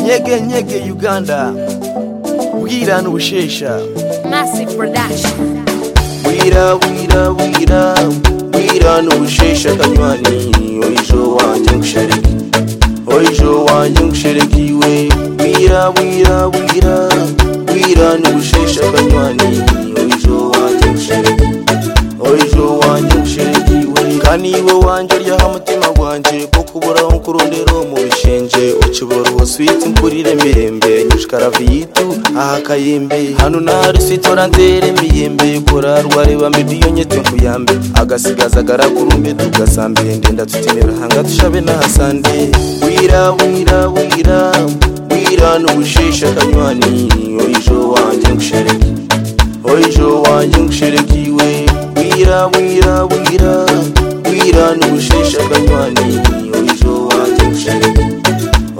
nyege nyege uganda bwira n'ubushesha Massive production. bwira bwira bwira bwira n'ubushesha akanywani oyijo wanjye ngushereke oyijo wanjye ngushereke iwe bwira bwira bwira bwira n'ubushesha akanywani oyijo wanjye ngushereke oyijo wanjye ngushereke iwe kandi iwe wanjye ryaho umutima wanjye bwo kuburaho nkurondero mu bishenje ukibura ubuswiti nkurire mirembe nyushikara viyitu aha kayembe hano na resitora ntere miyembe kurarwa reba mediyo nyete nkuyambe agasigaza agarakurume tugasambe ndenda tutinera hanga tushabe n'ahasande wira wira wira wira n'ubusheshe akanywani oyijo wanjye ngushereke oyijo wanjye ngushereke iwe wira wira wira wira n'ubusheshe akanywani oyijo wanjye ngushereke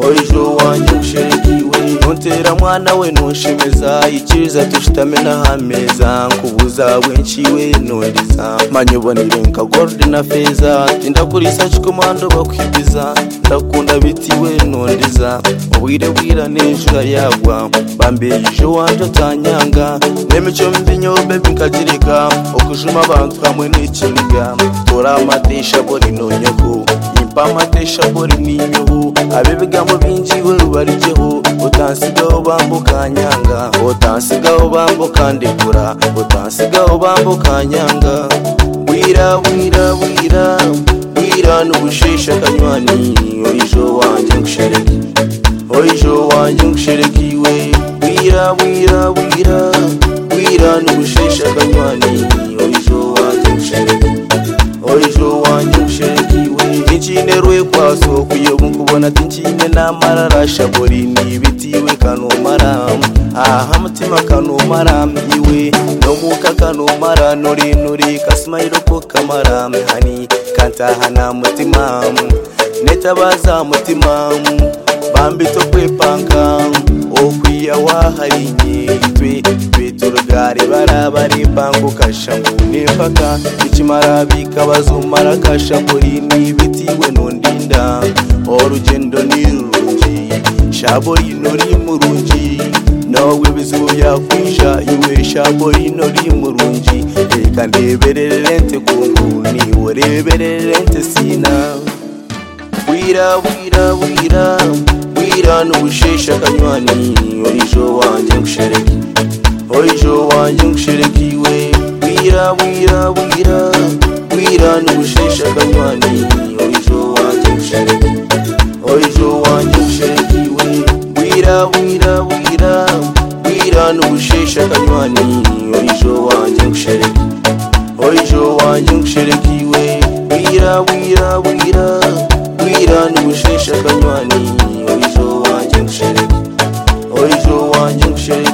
oyijo wanjye ushirikiwe ntuntera mwana we ntushimiza ikiza dushitame n'ahameza nkubuza winciwe nuriza manyubonere nka gold na feza tinda kuri saci ku muhanda bakwigiza ndakunda bitiwe nundiza ubwire bwira n'ijura yagwa bambeje wanje atanyanga n'emico mbi nyobe bikagirika ukujuma abantu kamwe n'ikiniga bora amadisha bori nonyogo impamatesha bori n'inyobo abebigamo binjiwe ubaryeho utansigaho bambuka nyanga utansigaho bambuka ndekura utansigaho bambuka nyanga wira wira wira wira n'ubusheshe akanywani oyijo wanjye ngushereke oyijo wanjye ngushereke iwe wira wira wira wira n'ubusheshe akanywani oyijo wanjye ngushereke oyijo wanjye ushekiwe incinerwe kwaso kuyobu nkubona tincine n'amararasha buri nibitiwe kanumara aha mutima kanumara iwe nomuka kanumara nurinuri kasimayiro ko kamara hani kantahana mutima netabaza mutima bambito kwepanka okwiya waharinye twe tweturugari barabarimba ngo kashangu nempaka ikimara bikabazumara kashanguri nibitiwe nundinda orugendo nirurungi shabo rino rimurungi nawe bizibu byakwisha iwe shabo rino rimurungi reka ndebererente kungu niwe rebererente sina wira wira wira wira n'ubusheshe akanywani oyijo wanjye ngushereke oyijo wanjye ngushereke iwe wira wira wira wira n'ubusheshe akanywani oyijo wanjye ngushereke oyijo wanjye ngushereke iwe wira wira wira wira n'ubusheshe akanywani oyijo wanjye ngushereke oyijo wanjye ngushereke iwe wira wira wira wira n'ubusheshe akanywani oyijo wanjye ngushereke oyijo wanjye ngushereke